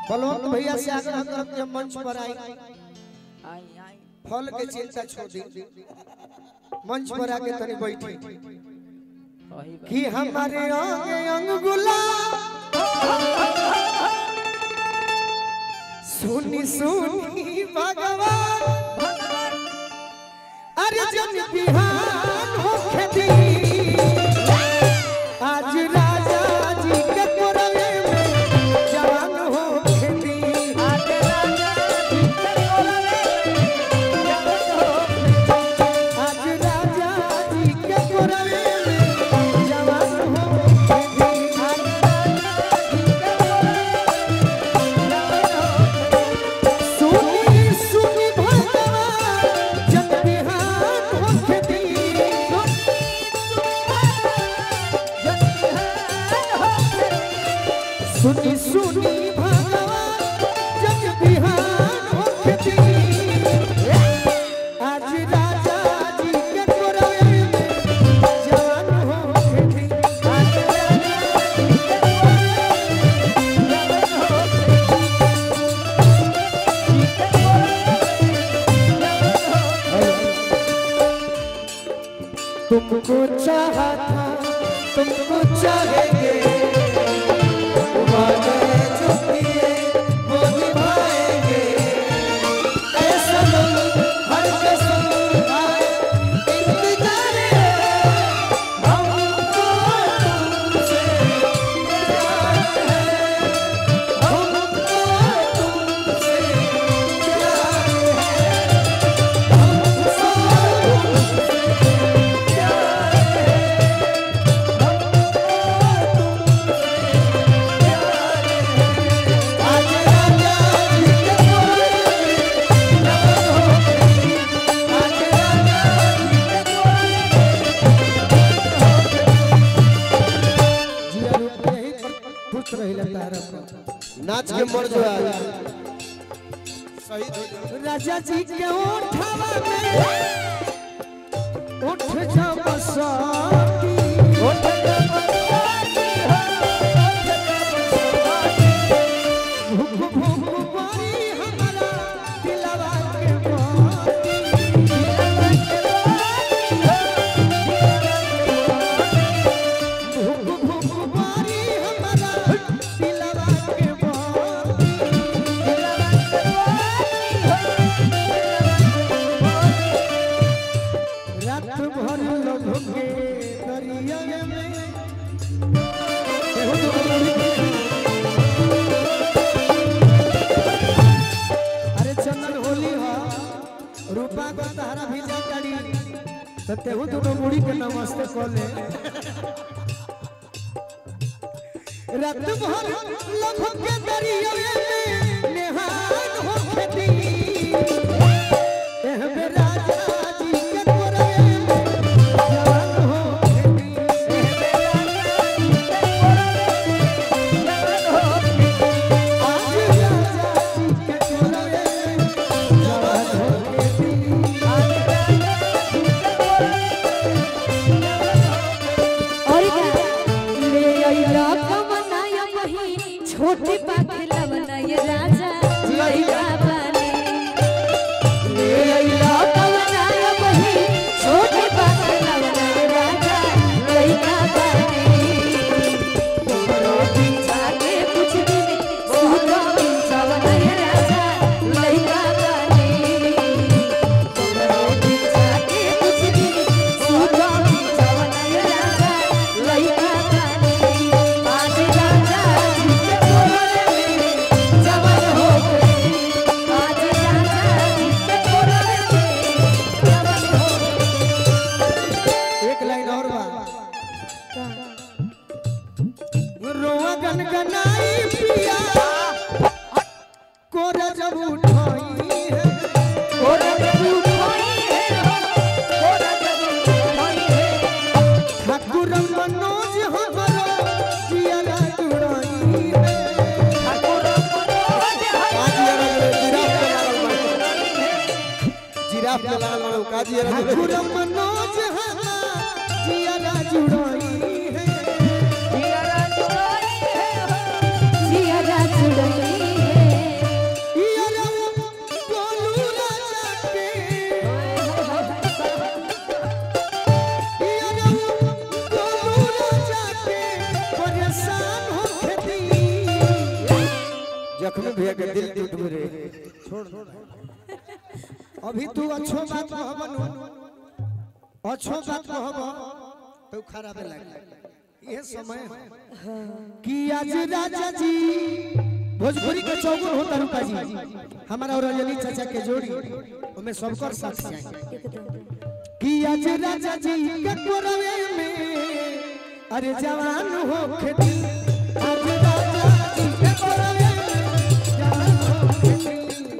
बलवंत भैया से आग्रह करब कि मंच पर आई आई आई फल के चिंता छोड़ दी मंच पर आके तनी बैठी वही बात। कि हमारे अंग अंग गुलाब सुनी सुनी भगवान अरे जन बिहान होखे दी आज राजा जी के कोरवे में जवान होखे दी आज राजा जी के कोलवे में जगत हो आज राजा जी के कोरवे में जवान होखे दी आज राजा जी के कोलवे में जगत हो सुनी सुनी भगवान जन बिहान होखे दी सुनी सुनी भगवान जग बिहान होके दी आज राजा जी के कोरवे में जवान होके दी आज राजा जी के तुमको चाहा था तुमको चाहेंगे वादे जो किए वो निभाएंगे ऐसा लोग हर कसम खाए इंतजार है हमको तुमसे प्यार है हमको तुमसे प्यार है हमको आज राजा जी के कोरवे में जवान होके दी आज राजा जी के जिया रूप यही खुश रहिला तारा पर नाच के मर जो आ शहीद हो जाओ राजा जी के ओठवा में उठ जा बसाती उठ जा भूख भूख बारी हमारा दिलवा के बाती भूख भूख बारी हमारा दिलवा के बाती रात भर लोग के दरिया में अरे चंदन होली हो रूपा को तहरा भेजा करी तो तेहू दोनों मुड़ी के नमस्ते कर ले रात भर लोग के दरिया में नेहान हो खेती एह बे राजा जी के कोरवे में जवान हो खेती एह बे राजा जी के कोरवे में जवान हो खेती आज राजा जी के कोरवे में जवान हो खेती आज राजा जी के और क्या ले अइला कमनाया वही छोटे पाखला बनाए राजा लइका बने ले अइला कमनाया वही छोटे पाखला बनाए राजा लइका बने तोरो पीछा के कुछ दिन सुनो पीछा बनाए राजा लइका बने तोरो पीछा के कुछ दिन सुनो पीछा बनाए राजा लइका बने आज राजा जी के कोरवे में जवान हो गए आज राजा जी के कोरवे में जवान हो एक लाइन और बा गए रोआ गनगनाई पिया कोरा जब उठाई है कोरा जब उठाई है कोरा जब उठाई है ठाकुर मनोज हमारा जिया जुड़ाई है ठाकुर मनोज जिराफ पे लागल बाड़ू का जिया ठाकुर मनोज हमारा जिया जुड़ाई है जिया जुड़ाई है जिया जुड़ाई है बात कहब नु अच्छो बात कहब तो खराब लगे ये समय है कि आज राजा जी भोजपुरी के चौगुन होता रुका जी हमारा और रजनी चाचा के जोड़ी उनमें सबकर साथ जाए कि आज राजा जी के कोरवे में अरे जवान हो खेती आज राजा जी के कोरवे में जवान हो खेती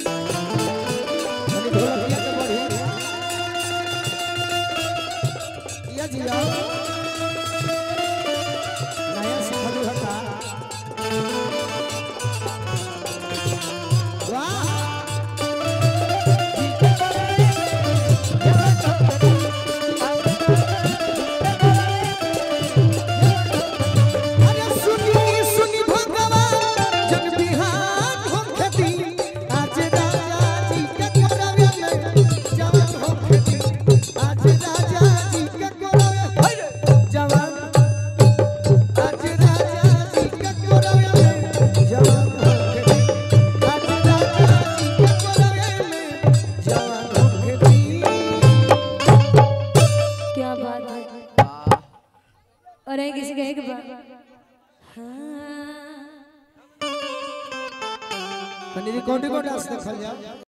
अरे ढोलकिया के बढ़ी या जी आओ नया सिखलू हता वाह अरे सुनी सुनी भगवान जग बिहान हो खेती आज राजा जी के करवे में जवान हो खेती आज राजा जी के करवे जवान आज राजा जी के करवे में जवान हो खेती आज राजा जी के करवे में जवान हो खेती क्या बात है और है किसी का एक बात हाँ कनी रिकॉर्डिंग को डांस देखल जा